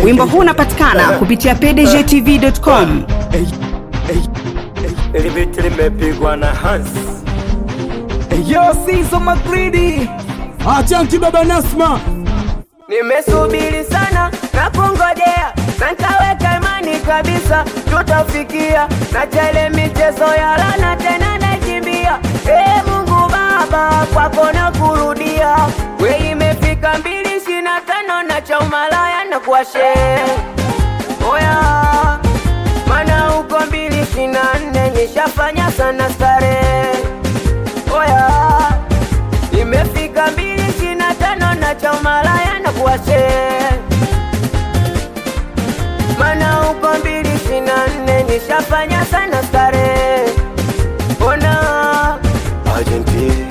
Wimbo huu unapatikana kupitia pdgtv.com. Ili biti limepigwa na Hans. Yo, Sizo Magridi. Achanti baba Nasma, Nimesubiri sana na kungojea na nkaweka imani kabisa tutafikia na chele michezo ya lana tena nakimbia. Ee Mungu Baba, kwako na kurudia, we imefika mbili ishirini na tano na cha umalaya na kuashe oya, mana uko mbili ishirini na nne nishafanya sana starehe oya imefika mbili ishirini na tano na cha umalaya na kuwashe mana uko mbili ishirini na nne nishafanya sana starehe ona Argentina.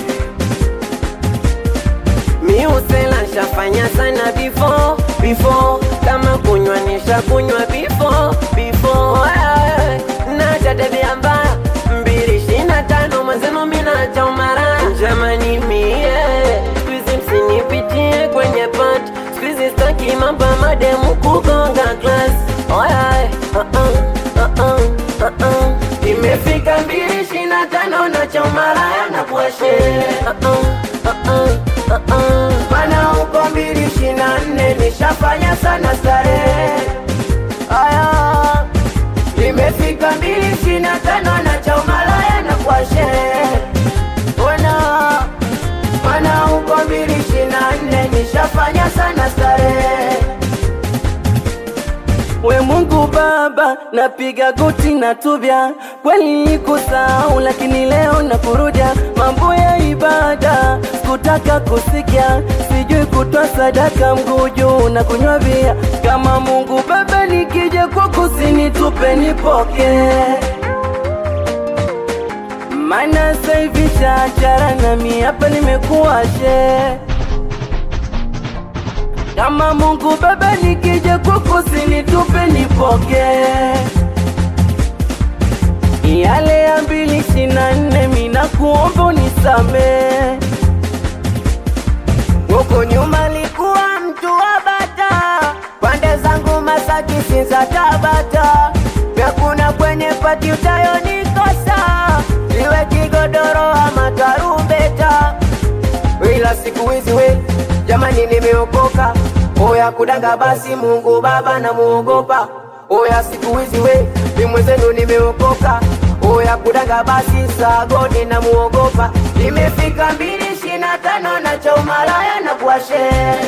miusela nshafanya sana before before kama kunywa nisha kunywa before before Ay, na tabia mbaya mbili ishirini na tano mwenzenu mina cha umara jamani mie skuizi msinipitie kwenye pat skuizi staki mambo ya mademu kugonga klas Ay, uh -uh, uh -uh, uh -uh. imefika mbili ishirini na tano na cha umaraya na kuashe uh -uh, uh -uh, uh -uh. mana uko mbili ishirini na nne nishafanya sana starehe aya imefika mbili ishirini na tano na cha umalaya na kuashe ona mana uko mbili ishirini na nne nishafanya sana starehe we Mungu Baba, napiga goti na tubya, kweli kusahau, lakini leo nakurudia mambo ya ibada, kutaka kusikia, sijui kutoa sadaka, mguu juu na kunywa bia. Kama Mungu Baba, nikija kwako usinitupe, nipoke maana sasa hivi chachara nami hapa nimekuwa she kama Mungu Baba, nikija kwako usinitupe, nipoke yale ya mbili ishirini na nne mina kuomba unisamee. Huko nyuma likuwa mtu wa bata, pande zangu Masaki Sinza Tabata, vyakuna kwenye pati utayonikosa, iwe kigodoro ama tarumbeta ila siku hizi we jamani, nimeokoka oya kudanga, basi Mungu Baba namuogopa. Oya siku hizi we ni mwenzenu, nimeokoka oya kudanga, basi sagodi namuogopa. Imefika mbili ishirini na tano na cha umalaya na kuashe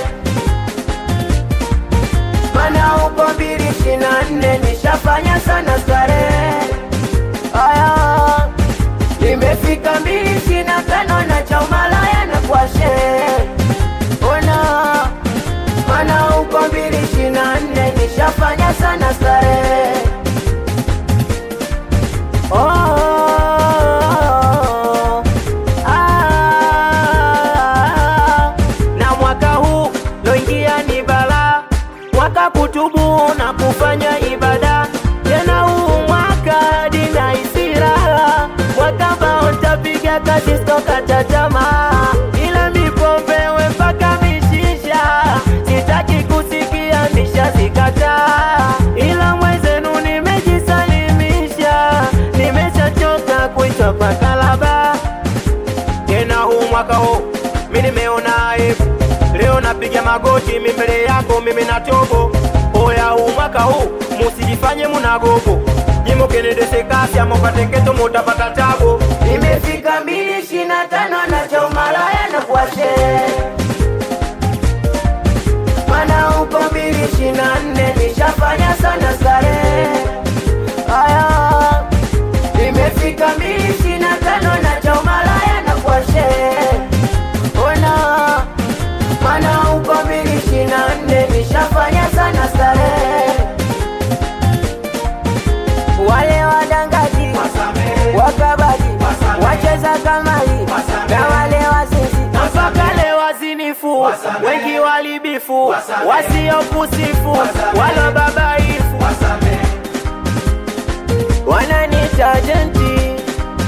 mana uko mbili ishirini na nne nishafanya sana starehe aya imefika mbili ishirini na tano na cha umalaya na kuashe ona mana uko mbili ishirini na nne nishafanya sana starehe oh, ah, na mwaka huu loingia ni balaa mwaka kutubu na kufanya ibada tena huu mwaka dina isiraha mwaka ambao ntapiga kazi stokata tamaa ila mipombewe mpaka mishisha sitaki kusikia nishazikataa ila mwenzenu nimejisalimisha nimeshachoka kuitwa pakalaba tena huu mwaka huu mi nimeona aibu leo napiga magoti mi mbele yako mimi na tobo oya huu mwaka huu musijifanye munagogo jimukenedese kasi amokatengeto mutapata tabo imefika mbili ishirini na tano na cha umalaya na kuashe mana uko mbili ishirini na nne nishafanya sana starehe aya imefika mbili ishirini na tano na cha umalaya na kuashe ona mana uko mbili ishirini na nne nishafanya sana starehe wale wadangaji wakabaji wacheza kamari na wale wazinzi mpaka leo wazinifu wengi walibifu wasiokusifu wala babaifu wananita jenti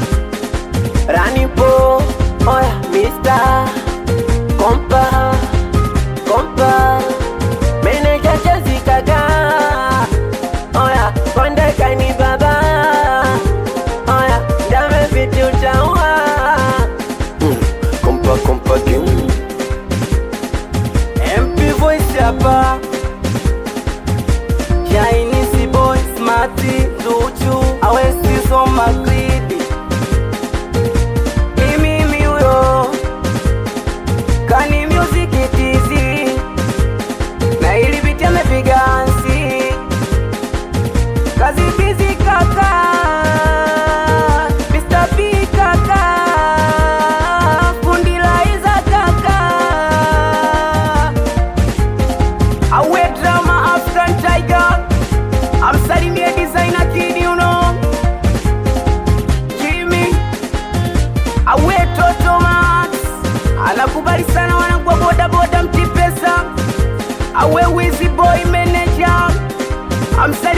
ranipo oya mista kompa kompa meneja chezikaga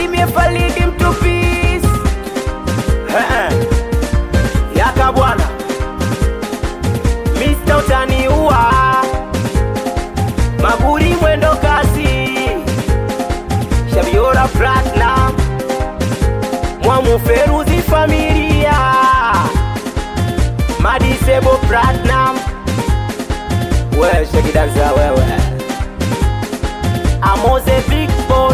salimie Falidi mtupis yaka bwana Mr. utaniua maguri mwendo kasi shabiora platinum mwamuferuzi familia madisebo platinum we shakidanza wewe amoze big boss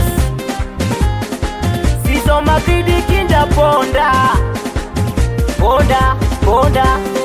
sizo magridi kinda ponda ponda ponda